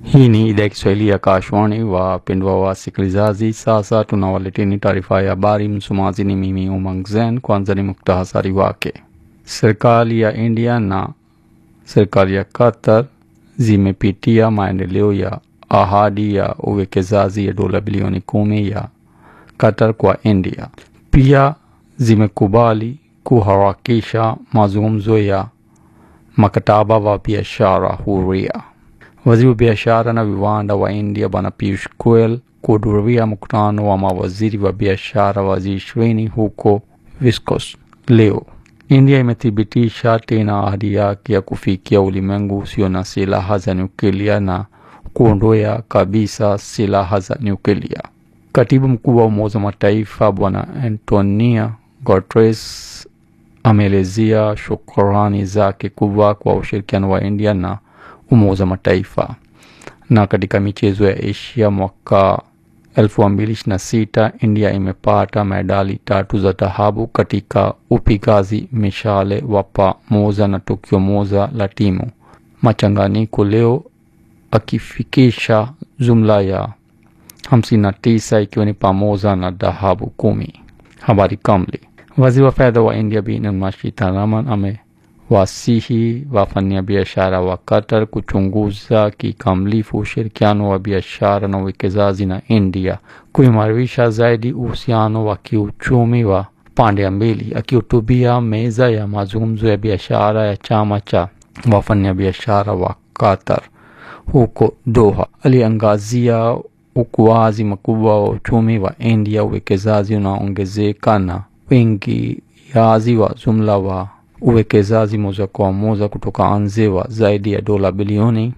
Hii ni idhaa ya Kiswahili ya Kashwani. Wapendwa wasikilizaji, sasa tunawaleteni taarifa ya habari. Msomaji ni mimi Umang Zen. Kwanza ni muktasari wake. Serikali ya India na serikali ya Qatar zimepitia maendeleo ya ahadi ya uwekezaji ya dola bilioni kumi ya Qatar kwa India. Pia zimekubali kuharakisha mazungumzo ya mkataba wa biashara huria. Waziri wa biashara na viwanda wa India Bwana Piyush Goyal kuhudhuria mkutano wa mawaziri wa biashara wa G20 huko Viscos leo. India imethibitisha tena ahadi yake ya kufikia ulimwengu usio na silaha za nyuklia na kuondoa kabisa silaha za nyuklia. Katibu mkuu wa Umoja wa Mataifa Bwana Antonio Guterres ameelezea shukrani zake kubwa kwa ushirikiano wa India na Umoja wa Mataifa. Na katika michezo ya Asia mwaka 2026 India imepata medali tatu za dhahabu katika upigaji mishale wa pamoja na tukio moja la timu machanganyiko leo, akifikisha jumla ya 59 ikiwa ni pamoja na dhahabu kumi. Habari kamili. Waziri wa fedha wa India Bi Nirmala Sitharaman ame wasihi wafanyabiashara wa Qatar kuchunguza kikamilifu ushirikiano wa biashara na uwekezaji na India, kuimarisha zaidi uhusiano wa kiuchumi wa pande mbili. Akihutubia meza ya mazungumzo ya biashara ya chama cha wafanyabiashara wa Qatar huko Doha, aliangazia ukuaji mkubwa wa uchumi wa India, uwekezaji unaongezeka na uingiaji wa jumla wa uwekezaji moja kwa moja kutoka nje wa zaidi ya dola bilioni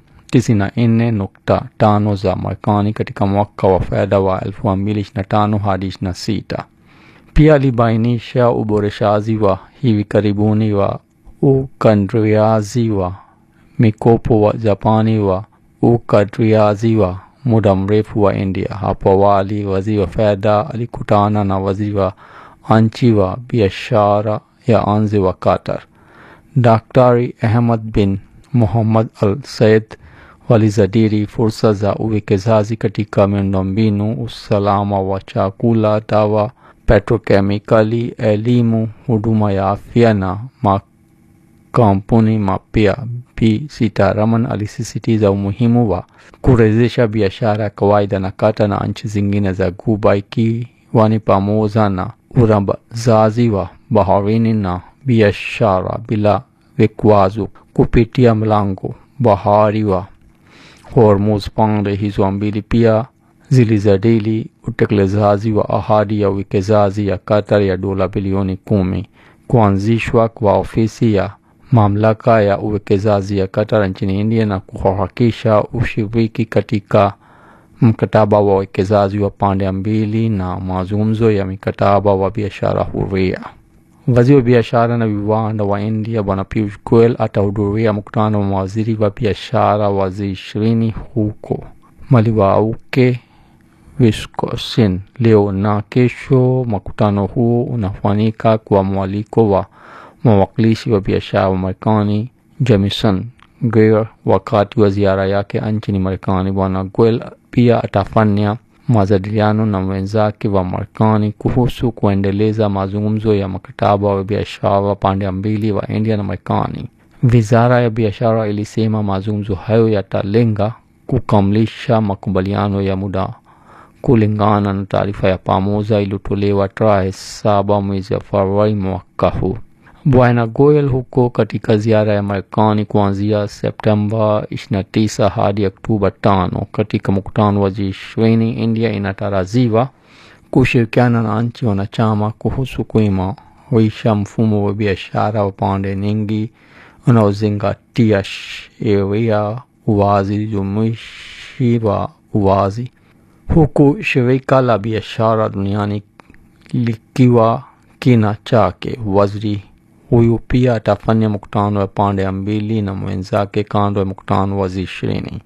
94.5 za Marekani katika mwaka wa fedha wa 2025 hadi 26. Pia alibainisha uboreshaji wa hivi karibuni wa ukadriaji wa mikopo wa Japani wa ukadriaji wa muda mrefu wa India. Hapo awali, waziri wa fedha alikutana na waziri wa nchi wa biashara ya nje wa Qatar Daktari Ahmad bin Muhammad Al Said walizadiri fursa za uwekezaji katika miundombinu, usalama wa chakula, dawa, petrokemikali, elimu, huduma ya afya na makampuni mapya. Bi Sitaraman alisisitiza umuhimu wa kurejesha biashara ya kawaida na Qatar na nchi zingine za Ghuba ikiwa ni pamoja na urambazaji wa baharini na biashara bila vikwazo kupitia mlango bahari wa Hormuz. Pande hizo mbili pia zilijadili utekelezaji wa ahadi ya uwekezaji ya Qatar ya dola bilioni kumi, kuanzishwa kwa ofisi ya mamlaka ya uwekezaji ya Qatar nchini India na kuharakisha ushiriki katika mkataba wa uwekezaji wa pande mbili na mazungumzo ya mikataba wa biashara huria. Waziri wa biashara na viwanda wa India Bwana Piyush Goyal atahudhuria mkutano wa mawaziri wa biashara wa G20 huko Maliwauke, Wisconsin leo na kesho. Mkutano huo unafanyika kwa mwaliko wa mawakilishi wa biashara wa Marekani Jamieson Greer wakati wa ziara yake nchini Marekani. Bwana Goyal pia atafanya majadiliano na wenzake wa Marekani kuhusu kuendeleza mazungumzo ya mkataba wa biashara wa pande mbili wa India na Marekani. Wizara ya biashara ilisema mazungumzo hayo yatalenga kukamilisha makubaliano ya muda kulingana na taarifa ya pamoja iliyotolewa tarehe saba mwezi wa Februari mwaka huu. Bwana Goyal huko katika ziara ya Marekani kuanzia Septemba 29 hadi Oktoba 5 katika mkutano wa G20. India inatarajiwa kushirikiana na nchi wanachama kuhusu kuimarisha mfumo wa biashara wa pande nyingi unaozingatia sheria, uwazi, jumuishi wa uwazi, huku shirika la biashara duniani likiwa kina chake. Waziri huyu pia atafanya mkutano wa pande mbili na mwenzake kando ya mkutano wa G20.